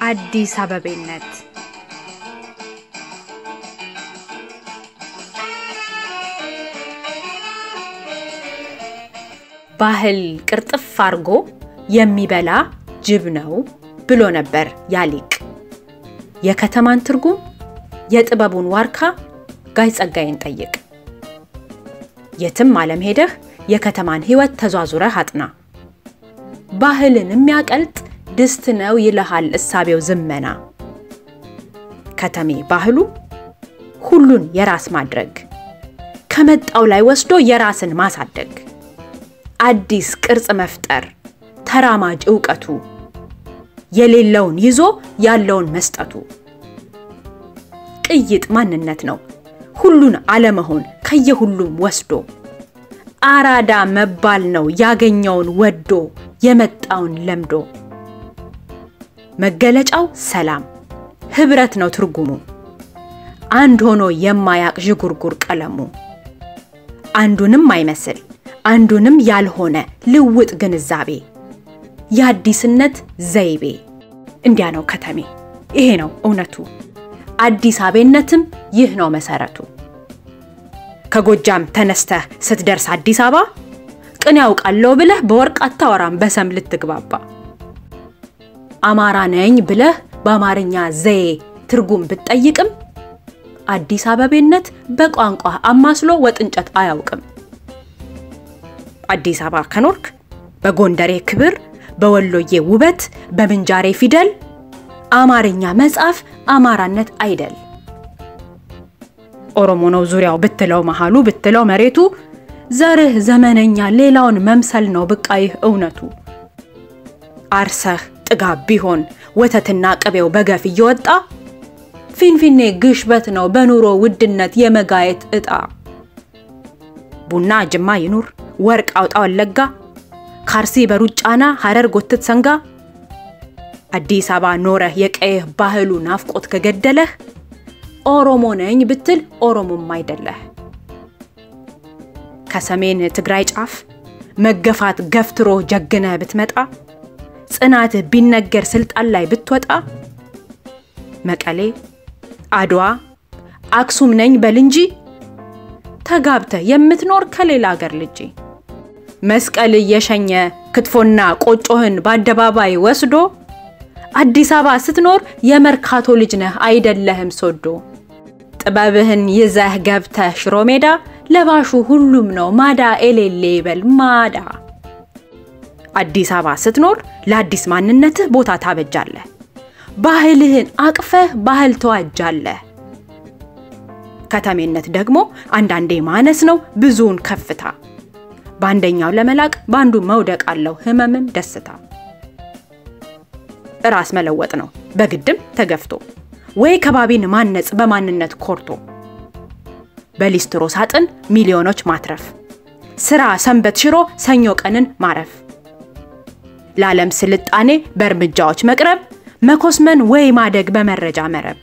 አዲስ አበቤነት ባህል ቅርጥፍ አርጎ የሚበላ ጅብ ነው ብሎ ነበር ያሊቅ። የከተማን ትርጉም የጥበቡን ዋርካ ጋይ ጸጋዬን ጠይቅ። የትም ዓለም ሄደህ የከተማን ሕይወት ተዟዙረህ አጥና። ባህልን የሚያቀልጥ ድስት ነው ይልሃል እሳቤው ዝመና። ከተሜ ባህሉ ሁሉን የራስ ማድረግ፣ ከመጣው ላይ ወስዶ የራስን ማሳደግ፣ አዲስ ቅርጽ መፍጠር፣ ተራማጅ ዕውቀቱ፣ የሌለውን ይዞ ያለውን መስጠቱ። ቅይጥ ማንነት ነው ሁሉን አለመሆን ከየሁሉም ወስዶ አራዳ መባል ነው ያገኘውን ወዶ የመጣውን ለምዶ። መገለጫው ሰላም ህብረት ነው ትርጉሙ አንድ ሆኖ የማያቅ ዥጉርጉር ቀለሙ አንዱንም አይመስል አንዱንም ያልሆነ ልውጥ ግንዛቤ የአዲስነት ዘይቤ እንዲያ ነው ከተሜ ይሄ ነው እውነቱ አዲስ አበቤነትም ይህ ነው መሰረቱ። ከጎጃም ተነስተህ ስትደርስ አዲስ አበባ ቅን ያውቃለሁ ብለህ በወርቅ አታወራም በሰም ልትግባባ። አማራ ነኝ ብለህ በአማርኛ ዘዬ ትርጉም ብትጠይቅም አዲስ አበቤነት በቋንቋ አማስሎ ወጥ እንጨት አያውቅም። አዲስ አበባ ከኖርክ በጎንደሬ ክብር፣ በወሎዬ ውበት፣ በምንጃሬ ፊደል አማርኛ መጻፍ አማራነት አይደል። ኦሮሞ ነው ዙሪያው ብትለው መሃሉ ብትለው መሬቱ ዘርህ ዘመነኛ ሌላውን መምሰል ነው ብቃይህ እውነቱ። አርሰህ ጥጋብ ቢሆን ወተትና ቅቤው በገፍ እየወጣ ፊንፊኔ ግሽበት ነው በኑሮ ውድነት የመጋየት ዕጣ። ቡና ጅማ ይኑር ወርቅ አውጣ ወለጋ ካርሲ በሩጫና ሐረር ጎትት ሰንጋ አዲስ አበባ ኖረህ የቀየህ ባህሉ ናፍቆት ከገደለህ ኦሮሞ ነኝ ብትል ኦሮሞም አይደለህ። ከሰሜን ትግራይ ጫፍ መገፋት ገፍትሮ ጀግነህ ብትመጣ ጽናትህ ቢነገር ስልጣን ላይ ብትወጣ መቀሌ፣ አድዋ፣ አክሱም ነኝ በል እንጂ ተጋብተህ የምትኖር ከሌላ አገር ልጅ መስቀል እየሸኘ ክትፎና ቆጮህን በአደባባይ ወስዶ አዲስ አበባ ስትኖር የመርካቶ ልጅ ነህ አይደለህም ሶዶ። ጥበብህን ይዘህ ገብተህ ሽሮ ሜዳ ለባሹ ሁሉም ነው ማዳ ኤሌሌ ይበል ማዳ። አዲስ አበባ ስትኖር ለአዲስ ማንነትህ ቦታ ታበጃለህ። ባህልህን አቅፈህ ባህል ተዋጃለህ። ከተሜነት ደግሞ አንዳንዴ ማነስ ነው ብዙውን ከፍታ። በአንደኛው ለመላቅ በአንዱ መውደቅ አለው ህመምም ደስታ። ራስ መለወጥ ነው በግድም ተገፍቶ ወይ ከባቢን ማነጽ በማንነት ኮርቶ በሊስትሮ ሳጥን ሚሊዮኖች ማትረፍ ስራ ሰንበት ሽሮ ሰኞ ቀንን ማረፍ ለዓለም ስልጣኔ በእርምጃዎች መቅረብ መኮስመን ወይ ማደግ በመረጃ መረብ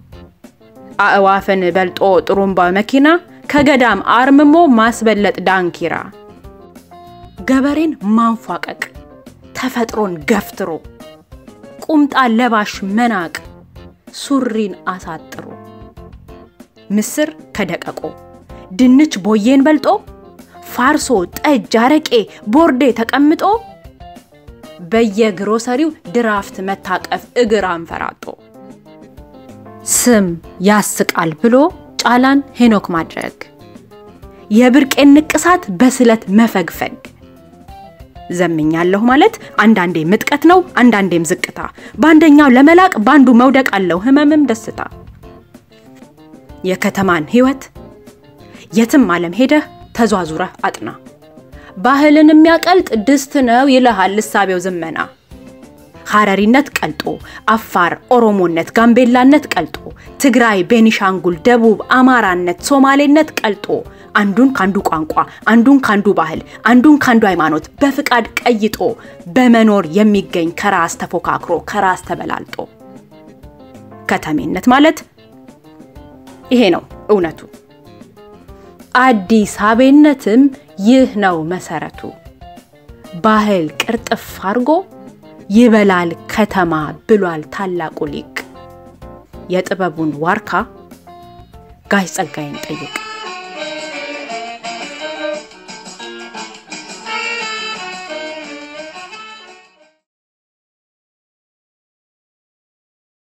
አእዋፍን በልጦ ጥሩምባ መኪና ከገዳም አርምሞ ማስበለጥ ዳንኪራ ገበሬን ማንፏቀቅ ተፈጥሮን ገፍትሮ ቁምጣ ለባሽ መናቅ ሱሪን አሳጥሮ ምስር ከደቀቆ ድንች ቦዬን በልጦ ፋርሶ ጠጅ አረቄ ቦርዴ ተቀምጦ በየግሮሰሪው ድራፍት መታቀፍ እግር አንፈራጦ ስም ያስቃል ብሎ ጫላን ሄኖክ ማድረግ የብርቄን ንቅሳት በስለት መፈግፈግ ዘምኛለሁ ማለት አንዳንዴ ምጥቀት ነው፣ አንዳንዴም ዝቅታ። በአንደኛው ለመላቅ በአንዱ መውደቅ አለው ህመምም ደስታ። የከተማን ህይወት የትም ዓለም ሄደህ ተዟዙረህ አጥና። ባህልን የሚያቀልጥ ድስት ነው ይልሃል እሳቤው ዝመና። ሐረሪነት ቀልጦ፣ አፋር ኦሮሞነት፣ ጋምቤላነት ቀልጦ፣ ትግራይ፣ ቤኒሻንጉል፣ ደቡብ አማራነት፣ ሶማሌነት ቀልጦ አንዱን ካንዱ ቋንቋ አንዱን ካንዱ ባህል አንዱን ካንዱ ሃይማኖት በፍቃድ ቀይጦ በመኖር የሚገኝ ከራስ ተፎካክሮ ከራስ ተበላልጦ ከተሜነት ማለት ይሄ ነው እውነቱ። አዲስ አበቤነትም ይህ ነው መሰረቱ። ባህል ቅርጥፍ አርጎ ይበላል ከተማ ብሏል ታላቁ ሊቅ። የጥበቡን ዋርካ ጋሽ ጸጋዬን ጠይቅ።